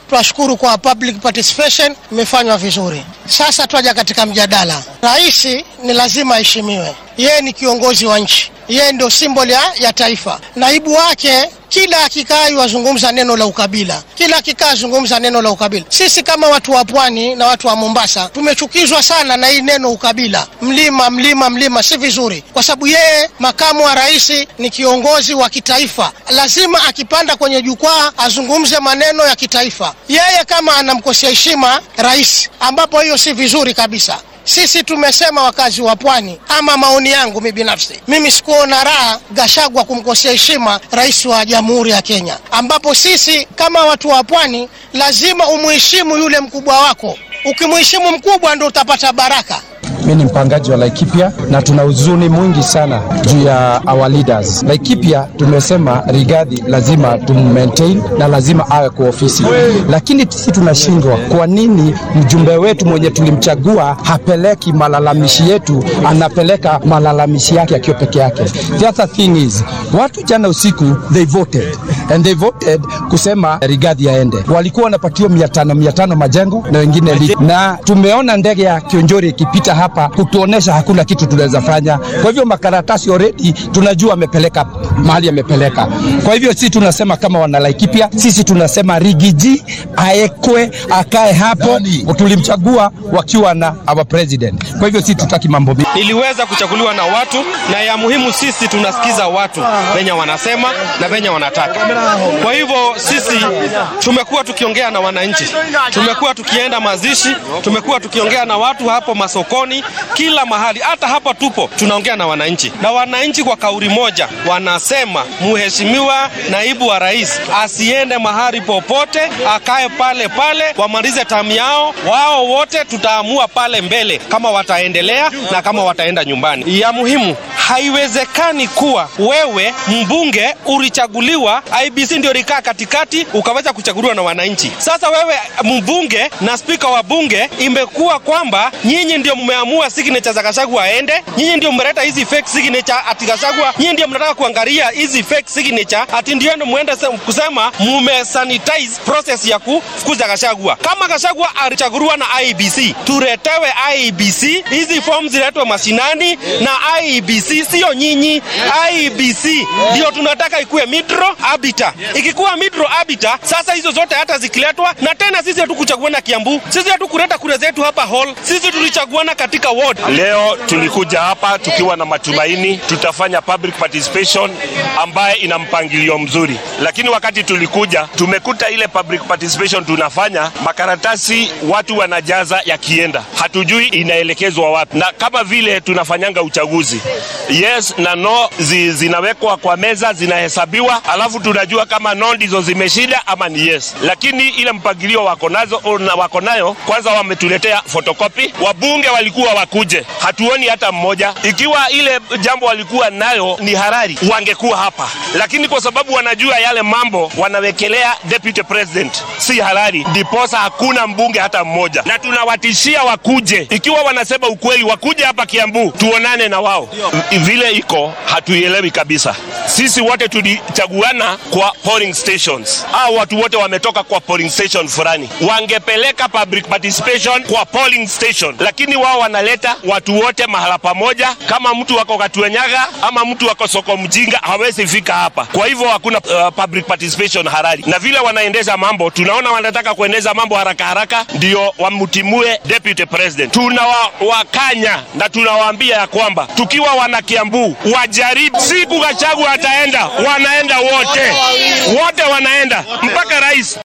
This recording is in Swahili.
Twashukuru kwa public participation, imefanywa vizuri. Sasa twaja katika mjadala. Rais ni lazima aheshimiwe, yeye ni kiongozi wa nchi, yeye ndio symbol ya, ya taifa. Naibu wake kila akikaa wazungumza neno la ukabila, kila akikaa zungumza neno la ukabila. Sisi kama watu wa pwani na watu wa Mombasa tumechukizwa sana na hii neno ukabila, mlima mlima mlima, si vizuri, kwa sababu yeye makamu wa rais ni kiongozi wa kitaifa, lazima akipanda kwenye jukwaa azungumze maneno ya kitaifa. Yeye kama anamkosea heshima rais, ambapo hiyo si vizuri kabisa. Sisi tumesema wakazi wa pwani, ama maoni yangu mi binafsi, mimi sikuona raha Gashagwa kumkosea heshima rais wa Jamhuri ya Kenya, ambapo sisi kama watu wa pwani lazima umuheshimu yule mkubwa wako. Ukimheshimu mkubwa ndo utapata baraka. Mi ni mpangaji wa Laikipia na tuna huzuni mwingi sana juu ya our leaders. Laikipia tumesema Rigathi lazima tummaintain na lazima awe kwa ofisi, lakini sisi tunashindwa. Kwa nini mjumbe wetu mwenye tulimchagua hapeleki malalamishi yetu, anapeleka malalamishi yake akiwa peke yake? The other thing is watu jana usiku they voted and they voted kusema Rigathi aende, walikuwa wanapatiwa mia tano mia tano majengo na wengine li. na tumeona ndege ya Kionjori ikipita hapa kutuonesha hakuna kitu tunaweza fanya. Kwa hivyo makaratasi already tunajua amepeleka mahali amepeleka. Kwa hivyo sisi tunasema kama wana Laikipia, sisi tunasema Rigiji aekwe akae hapo, tulimchagua wakiwa na our president. Kwa hivyo sisi tutaki mambo mingi. Niliweza kuchaguliwa na watu, na ya muhimu sisi tunasikiza watu venye wanasema na venye wanataka. Kwa hivyo sisi tumekuwa tukiongea na wananchi, tumekuwa tukienda mazishi, tumekuwa tukiongea na watu hapo masokoni, kila mahali, hata hapa tupo tunaongea na wananchi, na wananchi kwa kauli moja wanasema mheshimiwa naibu wa rais asiende mahali popote, akae pale pale, wamalize tamu yao. Wao wote tutaamua pale mbele kama wataendelea na kama wataenda nyumbani. Ya muhimu haiwezekani kuwa wewe mbunge ulichaguliwa, IBC ndio likaa katikati, ukaweza kuchaguliwa na wananchi. Sasa wewe mbunge na spika wa bunge, imekuwa kwamba nyinyi ndio mmeamua signature za Gachagua aende, nyinyi ndio mmeleta hizi fake signature ati Gachagua, nyinyi ndio mnataka kuangalia hizi fake signature ati ndio ndio muende kusema mume sanitize process ya kufukuza Gachagua. Kama Gachagua alichaguliwa na IBC, tuletewe IBC, hizi forms ziletwe mashinani na IBC, sio nyinyi. IBC ndio tunataka ikuwe midro abita. Ikikuwa midro abita, sasa hizo zote hata zikiletwa, na tena sisi hatukuchaguana Kiambu, sisi hatukuleta kura zetu hapa hall, sisi tulichaguana katika ward. Leo tulikuja hapa tukiwa na matumaini tutafanya public participation ambaye ina mpangilio mzuri, lakini wakati tulikuja tumekuta ile public participation tunafanya makaratasi watu wanajaza yakienda, hatujui inaelekezwa wapi, na kama vile tunafanyanga uchaguzi yes na no zi, zinawekwa kwa meza zinahesabiwa, alafu tunajua kama no ndizo zimeshinda ama ni yes, lakini ile mpangilio wako nazo wako nayo, kwanza wametuletea fotokopi. Wabunge walikuwa wakuje, hatuoni hata mmoja. Ikiwa ile jambo walikuwa nayo ni harari, wangekuwa hapa, lakini kwa sababu wanajua yale mambo wanawekelea deputy president si harari, ndiposa hakuna mbunge hata mmoja, na tunawatishia wakuje. Ikiwa wanasema ukweli, wakuje hapa Kiambu tuonane na wao. Vile iko hatuielewi kabisa. Sisi wote tulichaguana kwa polling stations, au watu wote wametoka kwa polling station fulani, wangepeleka public participation kwa polling station, lakini wao wanaleta watu wote mahala pamoja. Kama mtu wako Katuenyaga ama mtu wako soko mjinga, hawezi fika hapa. Kwa hivyo hakuna uh, public participation harari, na vile wanaendesha mambo, tunaona wanataka kuendesha mambo haraka haraka, ndio wamtimue deputy president. Tunawakanya na tunawaambia ya kwamba tukiwa wana Kiambu wajaribu, siku Gachagua ataenda, wanaenda wote wote, wanaenda mpaka rais